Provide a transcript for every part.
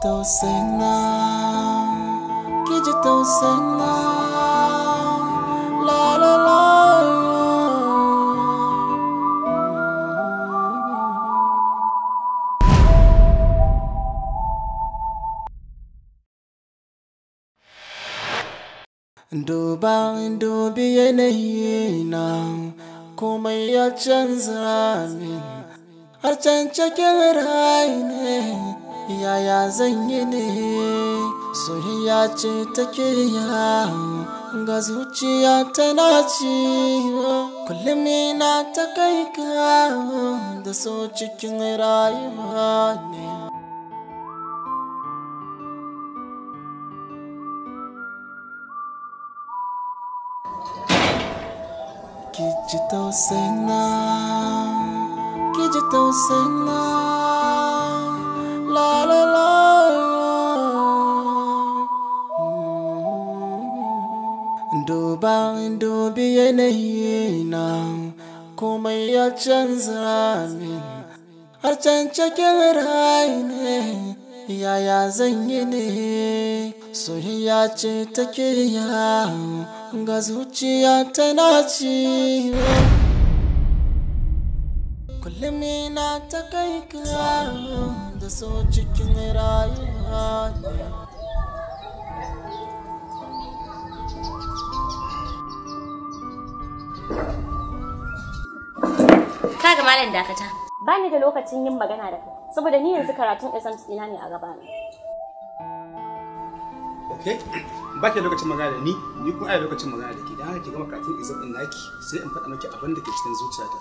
tausaina ki ji tausaina la la la Duba dubi yanayi na komai ya canza min har can cikin rai ne yaya zan yi ne soyayya ce take ya ga zuciya tana ci kullum na ta kai ka da so cikin rayuwa ne ki ji tausaina ki ji tausaina la la la duba dubi yanayi na komai ya canza min har can cikin rai ne yaya zan yi ne soyayya ce take ya ga zuciya tana ci kullum na ta kai ka da so cikin rayuwa ne Kaga malam dakata. Ba ni da lokacin yin magana da kai. Saboda ni yanzu karatun exams ɗina ne a gaba na. Okay? Ba ki da lokacin magana da ni, ni kuma ai lokacin magana da ke. Dan haka ki gama karatun exam din naki, sai in faɗa miki abin da ke cikin zuciyata.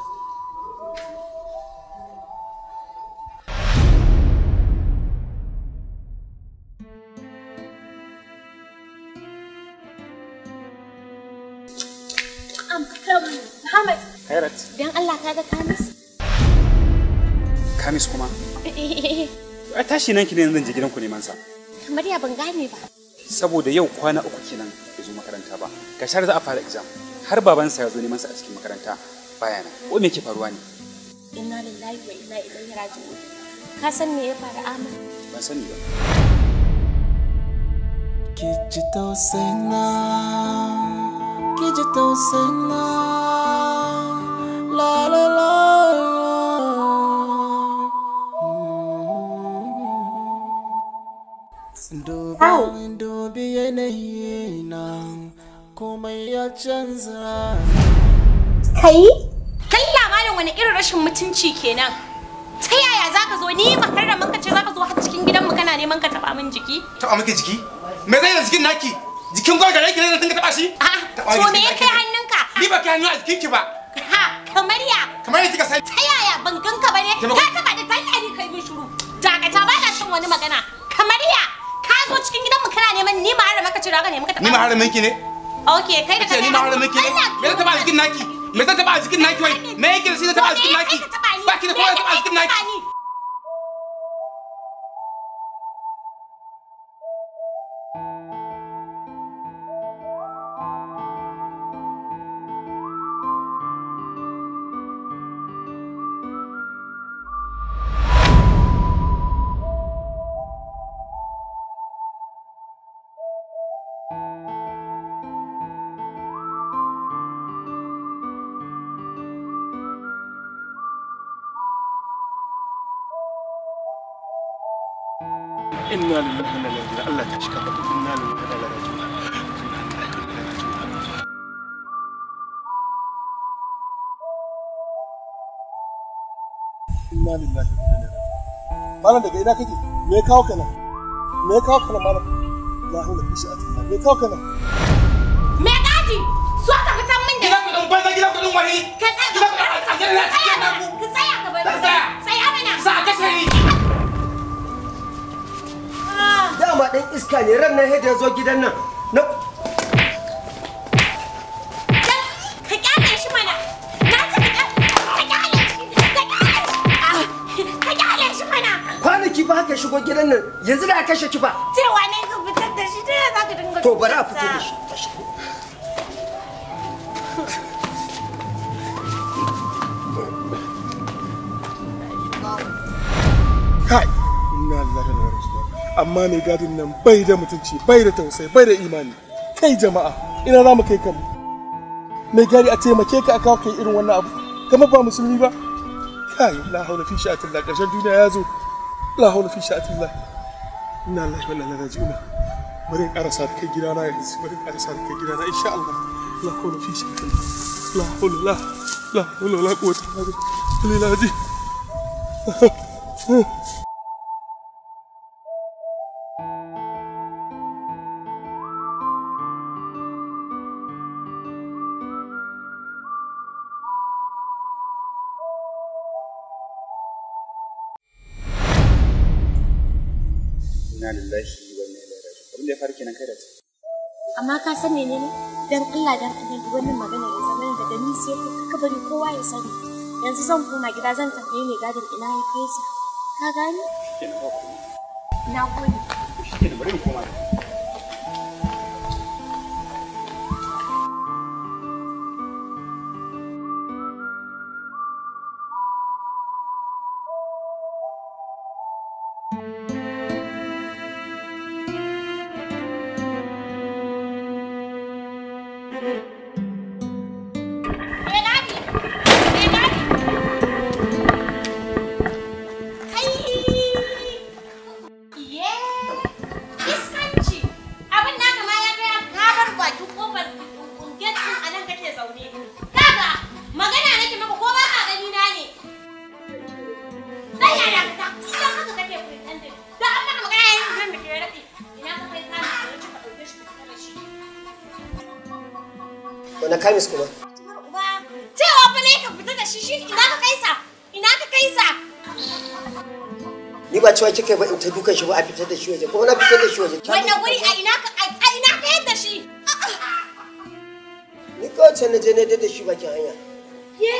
Muhammad, Khairat, dan Allah ka ga Kamis? Kamis kuma. Ai tashi nan ki ne zan je gidanku neman sa. Kamar ya ban gane ba. Saboda yau kwana uku kenan bai zo makaranta ba. Ga shar za a fara exam. Har babansa ya zo neman sa a cikin makaranta baya nan. Ko me ke faruwa ne? Inna lillahi wa inna ilaihi raji'un. Ka san me ya faru Ahmad? Ban sani ba. ki ji tausaina ki ji tausaina la la la duba dubi yanayi na komai ya canza Kai? Kalla malam wani irin rashin mutunci kenan. Ta yaya zaka zo ni makarramin ka ce zaka zo har cikin gidanmu kana neman ka taba min jiki? Taɓa miki jiki? Me zai da jikin naki? Jikin gwagwa da yake ne da tun ka taɓa shi? Ah, Taɓa to miki me ya jikin kai naki. hannunka? Ni ba ki hannu a jikinki ba. Ha, kamar ya. Kamar yadda kika sani. Ta yaya ban ganka ba ne? Taimako. Ka taba da talla ni kai min shiru. Dakata ba na son wani magana. Kamar ya. Ka zo cikin gidanmu kana neman ni ma har maka ce ka nemi ka taba. Ni ma haramin ki ne? Okay, kai da ce ni ma haramin ki ne? Me zai taɓa a jikin naki? Me zai taɓa a jikin naki wai? Me yake da shi zai taɓa a jikin naki? Ba ki da kowa ya taɓa a jikin naki? inna lillahi wa inna ilaihi raji'un Allah ta shika fata inna lillahi wa inna ilaihi raji'un inna lillahi wa inna ilaihi raji'un malam daga ina kake me ya kawo kana me ya kawo kana malam la hawla bi sha'atillah me ya kawo kana Me gadi? So ka fitan min da Gida kuɗin banza gida kuɗin wani. ka tsaya Gida kuɗin a gidan na cikin naku. ka tsaya ka bari. Zan tsaya. Tsaya mana. Za a kashe ni. dama ɗan iska ne ran nan ya zo gidan nan na Ka kyale shi mana. Na ce ka ka kyale shi. Ka kyale shi. Ka kyale shi mana. kwanaki ba haka shigo gidan nan yanzu da aka kashe ki ba Cewa ne ka fitar da shi ta yaya za ka dinga to bari a fito da shi kai inna lillahi wa inna ilaihi raji'un amma amma mai gadin nan bai da mutunci bai da tausayi bai da imani kai jama'a ina za mu kai kanmu mai gadi a taimake ka a kawo kai irin wannan abu kamar ba musulmi ba kai la haula fi sha'atillah ƙarshen duniya ya zo la haula fi sha'atillah inna lillahi wa inna ilaihi raji'un bari in karasa da kai gidana yanzu bari in karasa da kai gidana insha Allah la haula fi sha'atillah la haula la la haula la quwwata illa billah Inna lillahi wa inna ilaihi raji'un. Abin da ya faru kenan kai da ta. Amma ka san menene? Dan Allah dan Annabi wannan magana ya zama daga ni sai ka bari kowa ya sani. Yanzu zan koma gida zan tambaye mai gadin ina ya kai sa. Ka gani? Kenan ba ku. Na gode. Kenan bari mu koma. Me gadi? Me gadi? Kai! Iye! Iskanci! Abin naka ma ya kai ka bar bakin kofar gate din a nan kake zaune. Kaga magana nake maka ko ba ka gani na ne. Dan yaya ka ta idan haka kake pretending. Da an maka magana yanzu nan da ke raɗe. Ina ka kai ka ka ɗauke shi ka fita da shi. wani kamis kuma Uba, cewa fa ne ka fita da shi shi ina ka kaisa? Ina ka kaisa? ni ba cewa kika yi ba in ta dukan shi ba a fitar da shi waje kuma na fitar da shi waje Wannan guri a ina ka a a ina ka yadda shi? ni kawai can na je na da shi bakin hanya Ye!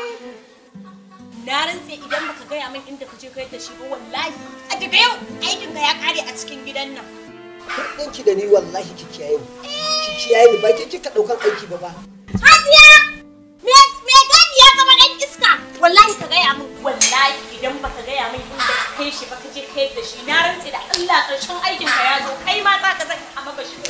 Na rantse idan baka gaya min inda ka je ka yadda shi ba wallahi a daga yau aikin ka ya kare a cikin gidan nan. ɗinki da ni wallahi ki kiyaye ni ki kiyaye ni ba ke kika ɗaukan aiki ba ba Hajiya! Me me gadi ya zama ɗan iska? Wallahi ka gaya min wallahi idan baka gaya min inda ka kai shi ba ka je ka yadda shi na rantse da Allah ƙarshen aikin ka ya zo kai ma za ka zan a maka shi.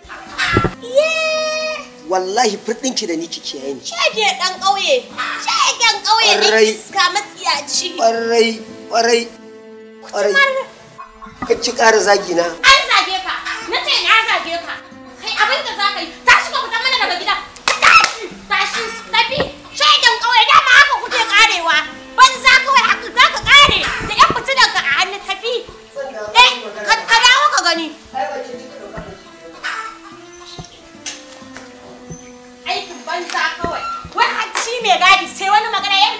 Ye! wallahi furɗinki da ni ki kiyaye ni Shege ɗan ƙauye, shegen ƙauye ɗan Ƙwarai. iska matsiyaci. ƙwarai ƙwarai ƙwarai ka ci ƙara zagi na An zage ka, na ce na zage ka. Kai abin da za ka yi, tashi ka fita mana daga gida. Tashi, tashi, tafi. Shegen ƙauye dama haka kuke ƙarewa. Banza kawai haka za ka ƙare da ƴan fitilan ka a hannu tafi. Eh, ka ka dawo ka gani. Aikin banza kawai. Wani hacci mai gadi sai wani magana ya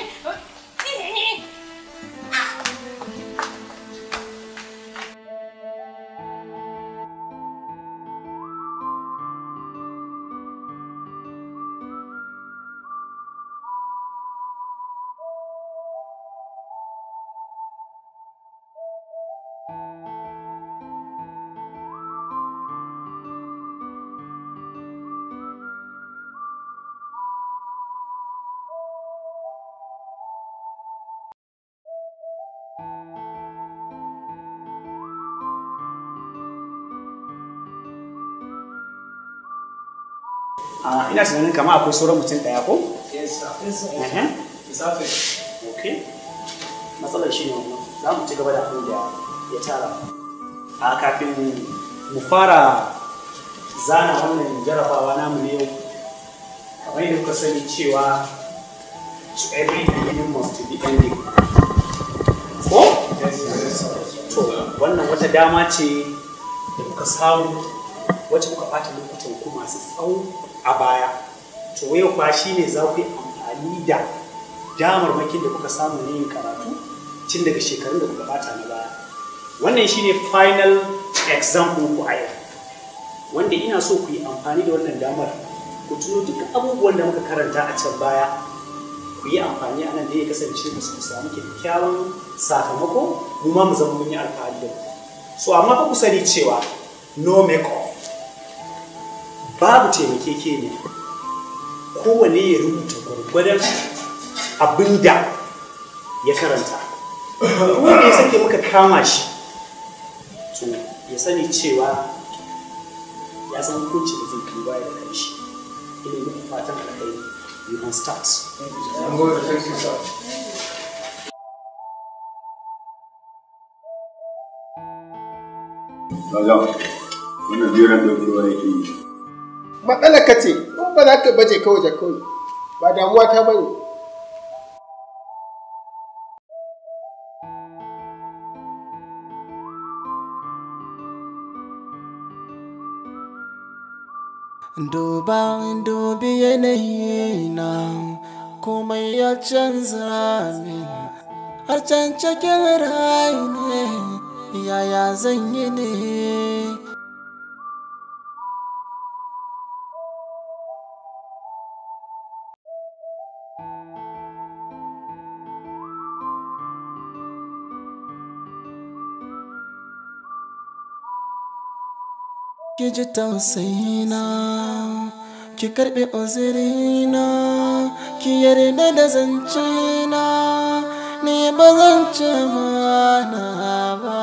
Ah, ina tunanin kama akwai sauran mutum ɗaya ko? Ehe. Okay. Matsalar shi ne wannan. Za mu ci gaba da abin da ya tara. A kafin mu fara zana wannan jarabawa namu ne yau. Kamar yadda kuka sani cewa to every beginning must be ending. Ko? To, wannan wata dama ce da kuka samu wacce kuka ɓata lokutan ku masu tsawo a baya to yau fa shi ne za ku yi amfani da damarmakin da kuka samu na yin karatu tun daga shekarun da kuka ɓata na baya wannan shi ne final exam ku a yau wanda ina so ku yi amfani da wannan damar ku tuno duk abubuwan da muka karanta a can baya ku yi amfani a nan da ya kasance mu su samu kyakkyawan sakamako mu ma mu zama mun yi alfahari da ku so amma fa ku sani cewa no make off babu taimakekeniya kowane ya rubuta gwargwadon abin da ya karanta wanda ya sake muka kama shi to ya sani cewa ya san hukunci da zai biyo baya da kanshi ina yi muku fatan alkhairi you can start Malam, wannan jiran da ruwa yake yi. Matsalar ka ce, ko ba za ka baje kawai da kawai. Ba damuwa ta bane. Duba dubi yanayi na komai ya canza min har can cikin rai ne yaya zan yi ne ki ji tausayina ki karɓi uzurina ki yarda da zancena ni ba zan ci mana ba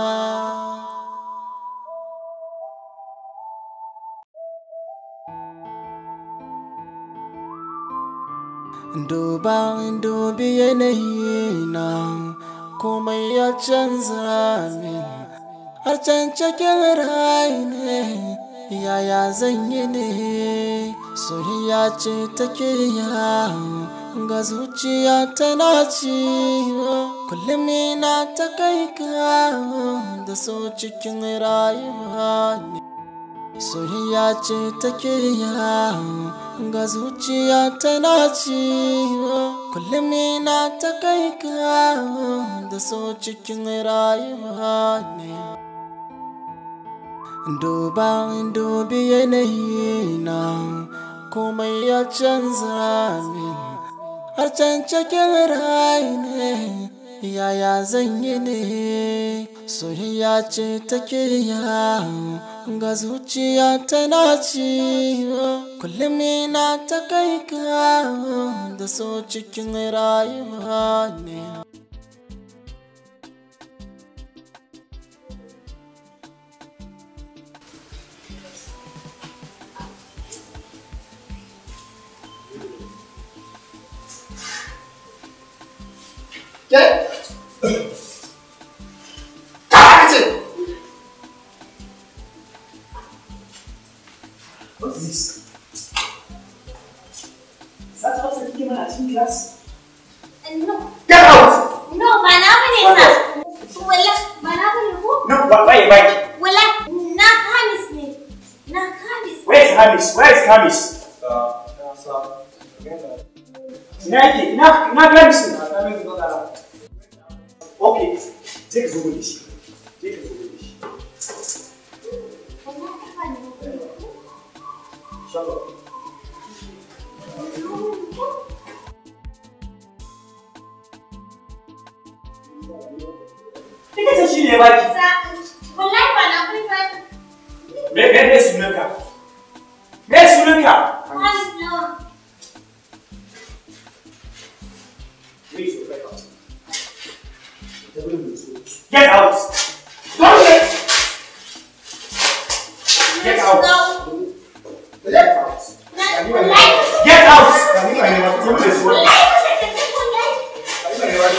duba dubi yanayi na komai ya canza min har can cikin rai ne yaya zan yi ne soyayya ce take ya ga zuciya tana ciwo kullum na ta kai ka da so cikin rayuwa ne soyayya ce take ya ga zuciya tana ciwo kullum na ta kai ka da so cikin rayuwa ne duba dubi yanayi na komai ya canza min har can cikin rai ne yaya zan yi ne soyayya ce take ya ga zuciya tana ciwo kullum na ta kai ka da so cikin rayuwa ne Ke? Ka ce. what is this Sata wasa kike mana a cikin class No, Get out! no, ba na bane sa. Wala, ba na bane ko? no wa- waye baki Wala, na kamis ne. Na kamis. where is Hamis where is Hamis ina yake ina ina Hamis ne okay je ka zo mun da shi je ka zo mun da shi Wala, ka bani ko? shut up Kika ce shi ne baki Sa, wallahi ba na bane ba. me me me sunanka me sunanka Kamis nawa. Get out! Don't let! Get out! Get out! Na, wallahi ba sa. Get out! Wallahi ba sa tafi wallahi.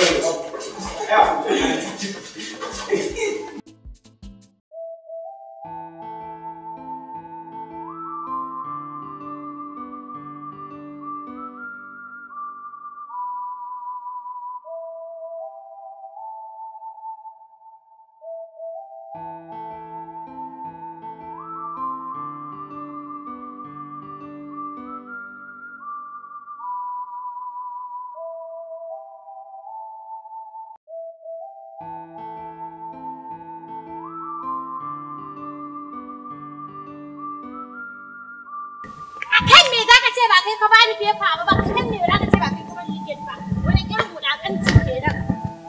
Akan me zaka ce ba kai ka bani fefa ba, ba kan me zaka ce ba kai ka bani liket ba. Wani irin wulaƙanci kenan.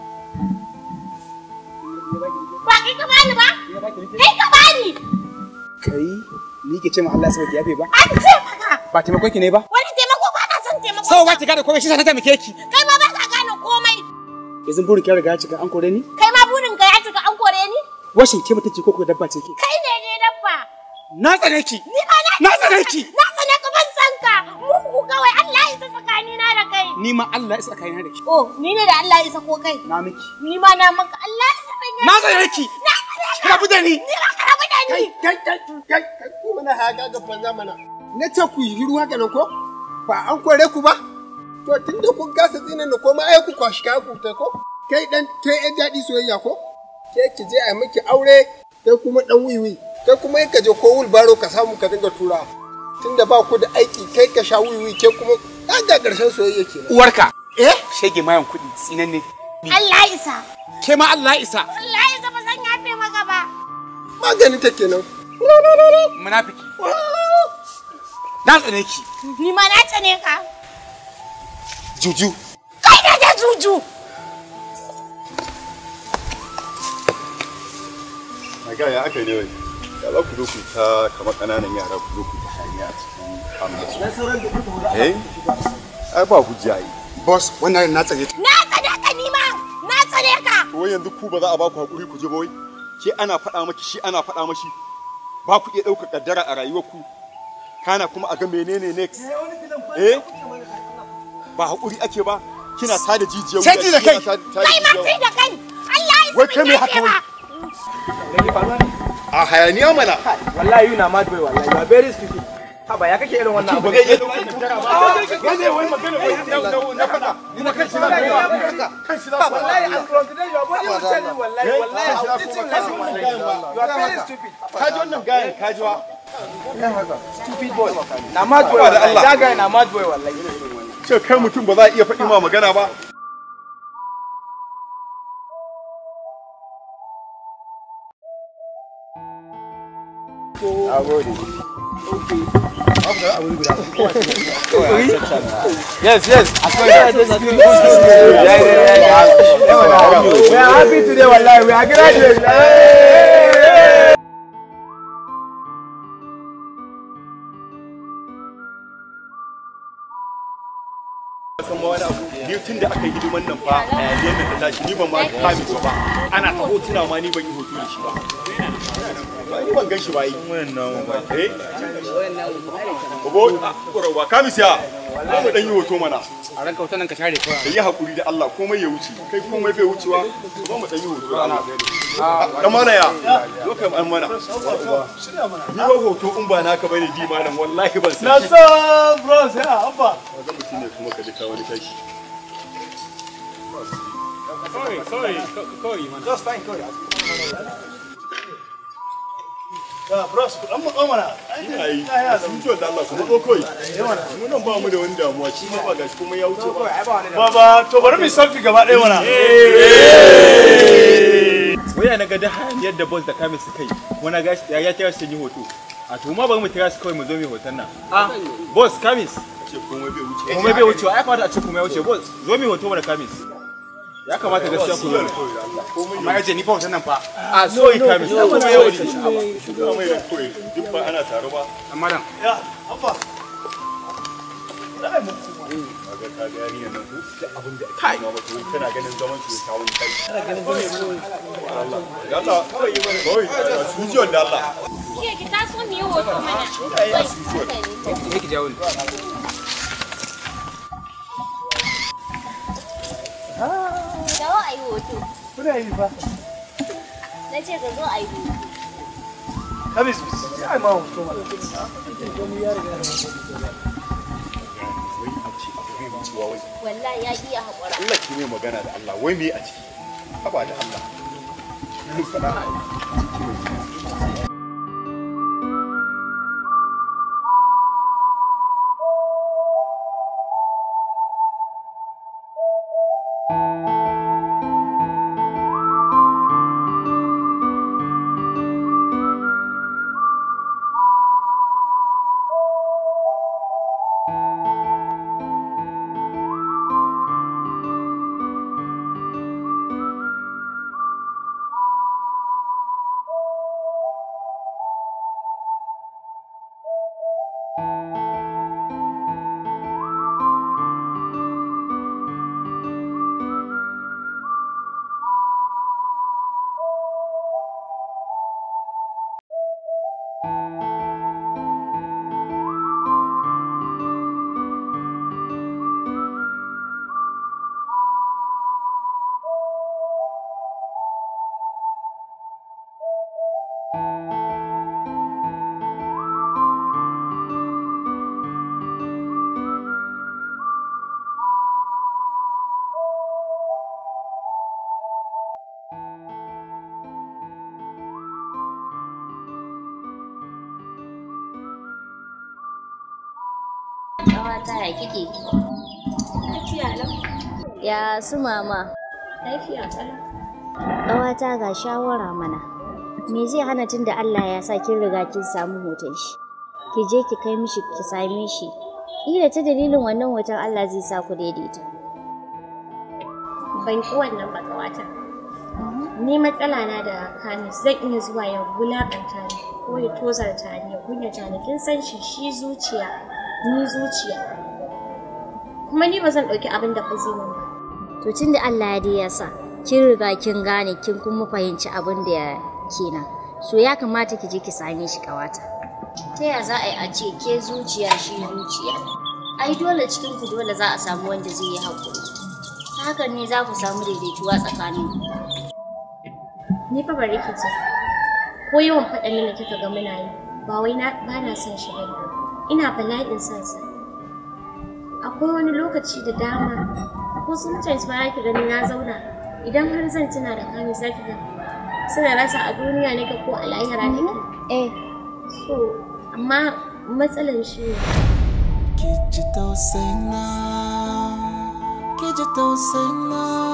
Ba kai ka bani ba? Kai ka bani! Kai, ni ke ce ma Allah saboda yafe ba? An ce maka! Ba taimakon ki ne ba? Wani taimako ba na son taimako. Sau ba ki gane komai shi sa na taimake ki. Kai ma ba ka gane komai. Yanzu burin ki riga ya cika an kore ni? Kai ma burin ka ya cika an kore ni? washin ke mutunci ko ko dabba ce ke Kai ne ne dabba. na tsane ki Ni ma na na tsane ki Na tsane ka ban san ka. Mugu kawai Allah ya isa tsakanina da kai. ni ma Allah ya saka ni da ki Oh, ni ne da Allah ya isa ko kai. na miki Ni ma na maka Allah ya isa ban na tsane ki Na tsane ka. ki rabu da ni Ni ma ka rabu da ni. kai kai kai kai ku mana haka ga banza mana na ce ku yi hiru haka nan ko ba an kore ku ba to tunda kun kasa tsina na koma ai ku kwashi kaya ku ta ko kai dan kai yan daɗi soyayya ko ke ki je a miki aure kai kuma dan wiwi kai kuma ka je ko wulbaro ka samu ka dinga tura tunda ba ku da aiki kai ka sha wiwi ke kuma ga ƙarshen soyayya kenan uwarka eh shege mayan kuɗi tsinanne Allah ya isa. ke ma Allah ya isa Allah ya isa ba zan yafe maka ba. maganin ta kenan munafiki na tsane ki Ni ma na tsane ka. juju Kai ne da juju. Maga ya aka ne wai. Ya za ku zo ku ta kamar ƙananan yara ku zo ku ta hanya a cikin amna. Eh? Ai ba hujja yi. boss wannan na tsare ta Na tsane ka ni ma. Na tsane ka. To wai yanzu ku ba za a ba ku hakuri ku je ba wai. Ke ana faɗa maki shi ana faɗa mashi. Ba ku iya ɗaukar kaddara a rayuwarku. Kana kuma a ga menene next. Eh? Ba hakuri ake ba. Kina tada jijiyar Sai ji da kai. kina tada- tada Kai ma jijiyar- sai da kai. Allah ya isa Wai ban kai me yafe haka wai? ba. A hayaniya mana. wallahi you na mad boy wallahi you are very stupid haba ya kake irin wannan abu Ba zai iya ɗaukar kaddara ba. Wai wai magana wai na na faɗa. Ni na kan shi na kan shi na wallahi and from today your body will tell you wallahi wallahi I will teach you lesson wallahi you are very stupid Kaji wannan gayan kajiwa. stupid boy na mad boy Haba da wallahi Allah. that guy na mad boy wallahi Ce kai mutum ba za a iya faɗi ma magana ba. yes yes I swear yeah, yeah, yeah, yeah. we are happy today wallahi we are graduating hey! san ma wani abu ni tun da aka yi hidiman nan fa a yayin nan da tashi ni ban ma kame su ba ana ta hotuna ma ni ban yi hoto da shi ba ba ni ban gan shi ba yi wannan ba eh Bobo, ƙwararwa, kamisiya, za mu ɗan yi hoto mana. a ranka wutan nan ka share kawai Da yi haƙuri da Allah, komai ya wuce, kai komai bai wucewa, ba mu ɗan yi hoto da Allah. Ɗan mana ya, zo ka an mana. Ni ba hoto in ba naka bane di malam, wallahi ban san shi. san bros ya abba Wanda mutum ne kuma ka ji ka wani tashi. ya bros ku dan matso mana Ina yi, sun ciwon da Allah kuma zo kawai. Mu nan ba mu da wani damuwa, shi ma ba gashi kuma ya wuce ba. baba to bari mu selfie gaba ɗaya mana waya na ga da hayaniyar da boss da kamis suka yi wani gashi ya ya kira su yi hoto a to ma bari mu kira su kawai mu zo mu hoton nan ah boss kamis Ce komai bai wuce. komai bai wucewa ya kamata a ce komai ya wuce boss zo mu hoto mana kamis ya kamata gaskiya ku zo amma ya ce ni fa wutan nan fa a so yi kamis ya komai ya wuce Ba mai da kawai, duk ba ana tare ba. amma dan ya abba kaga ka ga yarinyar nan ko da abin da ake ma mata wai tana ganin zaman su ta wani kai tana ganin zaman Allah ya Allah kawai yi mana kawai su ji wanda Allah Ke ki taso mu yi hoto mana. ne ki jawo ni Dawo a yi hoto. kuna yi fa Na ce ka zo a yi hoto. kamis ya ma hoto mana wai a ce abu bai wucewa wai Wallahi ya iya haƙura. Allah ki mai magana da Allah wai me a ciki haba da Allah mun faɗa Ƙawata ya kike? Lafiya lau. Ya su mama. Lafiya kalau. Ƙawata ga shawara mana. Me zai hana tun da Allah ya sa kin riga kin samu hoton shi? Ki je ki kai mishi ki same shi. Ila ta dalilin wannan hoton Allah zai sa ku daidaita. Ban ki wannan ba kawata. Ni matsala na da Kamis zan iya zuwa ya wulaƙanta ni ko ya tozarta ni ya kunyata ni kin san shi shi zuciya ni zuciya. Kuma ni ba zan ɗauki abin da ba zai min ba. To tun da Allah ya dai ya sa kin riga kin gane kin kuma fahimci abin da ya kenan. So ya kamata ki je ki same shi ƙawata. Ta ya za a yi a ce ke zuciya shi zuciya? Ai dole cikin ku dole za a samu wanda zai yi haƙuri. Ta hakan ne za ku samu daidaituwa tsakanin ku. Ni fa bari ki ce. Ko yawan faɗan nan da kika ga muna yi ba wai na ba na son shi bane. Ina bala'in son sa. Akwai wani lokaci da dama ko sometimes ma ki gani na zauna idan har zan tuna da kami za ki ga suna rasa a duniya nake ko a lahira nake. Eh, So, amma matsalan shi ne ki ji tausayina ki ji tausayina